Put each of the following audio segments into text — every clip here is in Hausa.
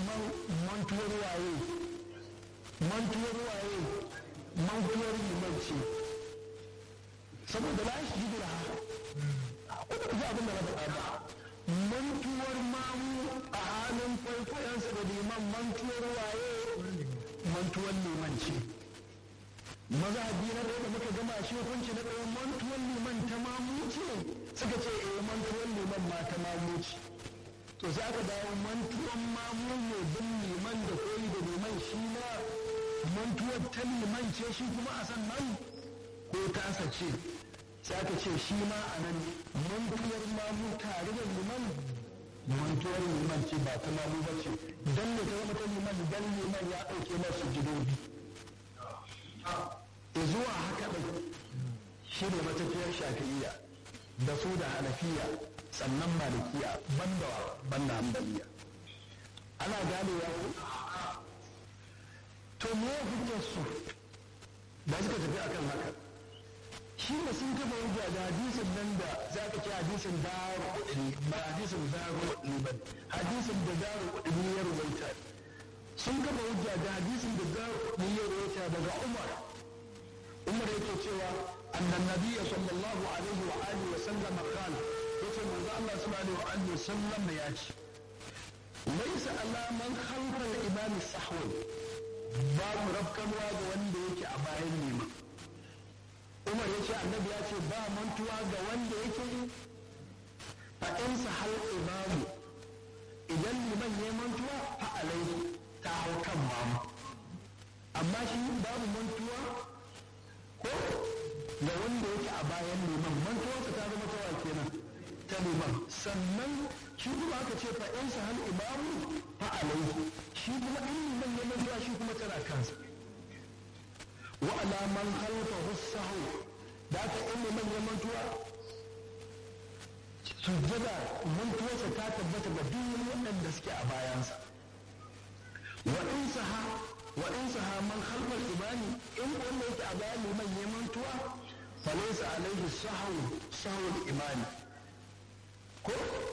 liman mantuwar waye mantuwar waye mantuwar liman ce saboda la shi jira ko da ji abin da na faɗa ba mantuwar mamu a halin kwaikwayonsa da liman mantuwar waye mantuwar liman ce maza biyar da muka gama shi hukunci na ɗayan mantuwar liman ta mamu ce suka ce eh mantuwar liman ma ta mamu ce to sai aka dawo mantuwan mamu ne bin liman da koyi da liman shi na mantuwar ta liman ce shi kuma a san nan ko tasa ce sai aka ce shi ma a nan mantuwar mamu tare da liman mantuwar liman ce ba ta mamu ba ce don ne ta zama ta liman dan liman ya ɗauke masu gidobi zuwa haka ɗin shi ne matafiyar shafi'iyya da su da hanafiya sannan malikiya banda banda hambaliya ana ganewa ko to me hujjar su da suka tafi akan haka shi ne sun kafa hujja da hadisin nan da za ka ce hadisin daru kudini ba hadisin daru kudini ba hadisin da daru kudini ya rubuta sun kafa hujja da hadisin da daru kudini ya rubuta daga umar umar yake cewa annan nabiyya sallallahu alaihi wa alihi wa sallam qala yace manzo Allah subhanahu wa alihi wa sallam ya ce laysa ala man khalfa al-imam sahwan babu rafkanwa ga wanda yake a bayan liman umar yace annabi ya ce ba mantuwa ga wanda yake fa in sahal imamu idan liman ya mantuwa fa alaihi ta hau kan mamu amma shi babu mantuwa ko da wanda yake a bayan liman mantuwarsa ta zama tawa kenan ta liman sannan shi kuma aka ce fa in sa hal imamu fa alaihi shi kuma in liman ya mantuwa shi kuma tana kansa wa ala man khalfahu sahu da aka in liman ya mantuwa sujjada mantuwarsa ta tabbata ga duk waɗanda suke a bayansa wa in saha wa in saha man khalfal imani in wanda yake a bayan liman ya mantuwa fa laysa alaihi sahwu sahwul imani ko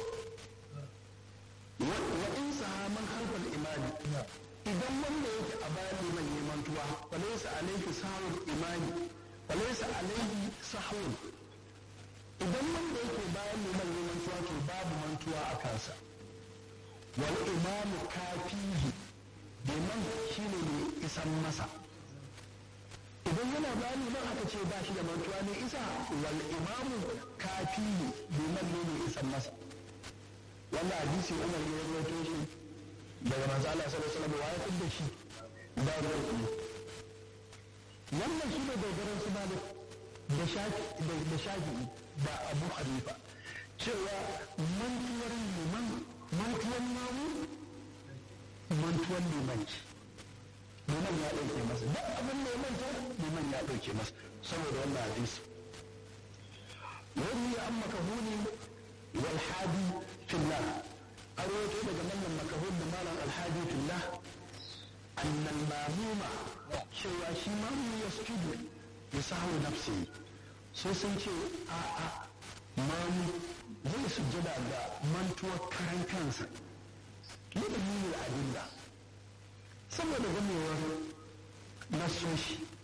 wa in saha man khalfal imani idan wanda yake a bayan liman ya mantuwa fa laysa alaihi sahwul imani fa laysa alaihi sahwul idan wanda yake bayan liman ya mantuwa to babu mantuwa a kansa wal imamu kafihi liman shi ne mai isan masa idan yana bayan liman aka ce ba shi da mantuwa ne isa wal imamu kafi ne liman ne mai isan masa wannan hadisi umar ne ya rawaito shi daga manzo Allah sallallahu alaihi wasallam ya da shi da ruwa wannan shi ne dogaran su malik da shafi da shafi da abu hanifa cewa mantuwar liman mantuwar mamu mantuwan limanci liman ya ɗauke masa duk abin da ya manta liman ya ɗauke masa saboda wannan hadisi wani ya an makahuni wal hadi fillah an rawaito daga mallan makahun da malam alhadi fillah annal mamuma cewa shi mamu ya sujudu ya sahu nafsi sai sun ce a a mamu zai sujjada ga mantuwar karan kansa لدليل الأدلة saboda gamewar nasoshi